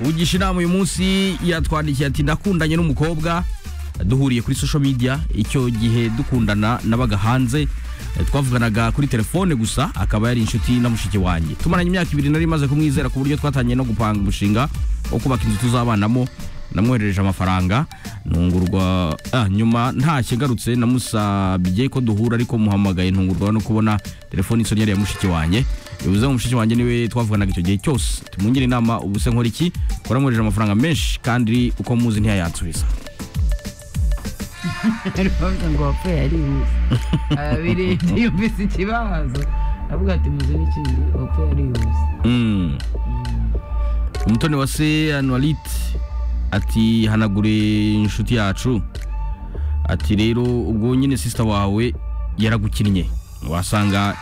ugisha inama uyu munsi yatwandikiye ati ndakundanye n'umukobwa duhuriye kuri social media icyo gihe dukundana nabaga hanze Eh, twavuganaga kuri telefone gusa akaba yari inshuti na mushiki wanjye tumaranye imyaka ibiri nari maze kumwizera ku buryo twatangiye no gupanga umushinga wo kubaka inzu tuzabanamo namwoherereje amafaranga ntungurwa ah, nyuma ntacyo agarutse namusabye ko duhura ariko muhamagaye ntungurwa no kubona telefone isoni yari iya mushiki wanjye bivuze ngo mushiki wanjye niwe twavuganaga icyo gihe cyose tumungire inama ubu se nkora iki ko namwohereje amafaranga menshi kandi uko muzi ntiyayansubiza aravuga ngo wapfuye arihuse abirinde yumvise ikibazo aravuga ati muzi n'ikindi wapfuye arihuse Mm. umutoni wa se anuwarite ati hanagure inshuti yacu ati rero ubwo nyine sisita wawe yaragukinnye wasanga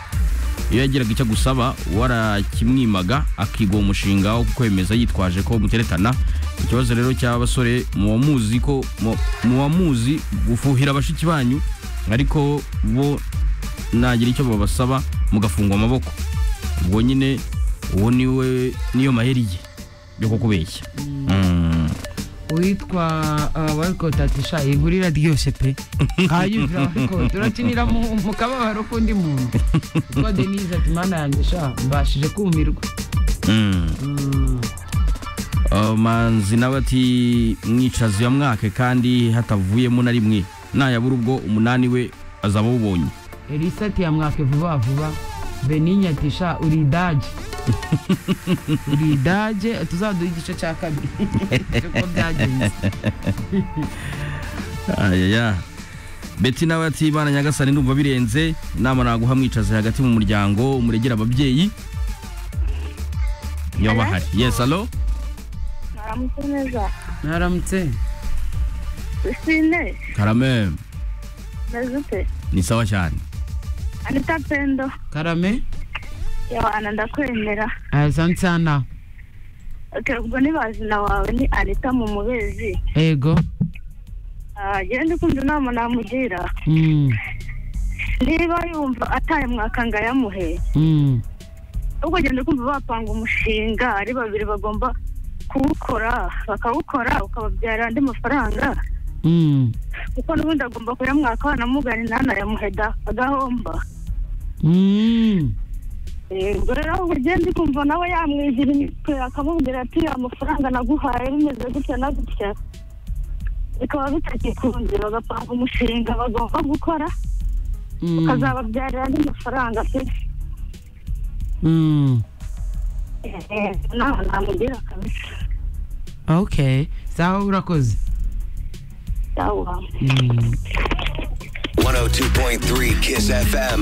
iyo yagiraga icyo agusaba warakimwimaga akiga uwo mushinga wo kwemeza yitwaje ko muteretana ikibazo rero cy'abasore muba muzi ko mu- muba muzi gufuhira abashiki banyu ariko bo nagira icyo babasaba mugafungwa amaboko ubwo nyine uwo niwe niyo maheri ye yo kukubeshya Mm. uwitwa warikoti ati sha inkuru iraryoshye pe nkayumvira warikoti urakinira mu mu kababaro k'undi muntu witwa denise ati mana yanjye sha mbashije kumirwa Mm. Mm. Uh, manzi nawe ati mwicazi ya mwake kandi hatavuyemo na rimwe nayabura ubwo umunani we azaba awubonye elisa ati yamwake vuba vuba beninya ati sha uri idaje uri idaje tuzaduha igice cya kabiri uko byagenze ayaya beti nawe ati bana nyagasani ndumva birenze inama naguha mwicazi hagati mu muryango umuregera ababyeyi yoba hari yes alo Mwaramutse neza mwaramutse sine karame meze ute ni sawa cyane anita pendo karame yawana ndakwemera asante sana oke ubwo ni bazina wawe ni anita mu mubezi ego genda ukunda inama namugira Mm, niba yumva ataye mwaka ngo ayamuhe mm, ahubwo genda ukumva bapanga umushinga ari babiri bagomba kuwukora bakawukora ukababyarira andi mafaranga mm, kuko n'ubundi agomba kuyamwaka wanamugane ntanayamuheda agahomba mm. ubwo rero aho ugenda ukumva nawe yamwigira imitwe akamubwira ati amafaranga naguhaye bimeze gutya na gutya bikaba bitagikunze bagapanga umushinga bagomba gukora Mm, ukazababyarira andi mafaranga pe mm. Eh, nawe namugira kabisa okay sawa urakoze yawuha Mm. 102.3 Kiss FM.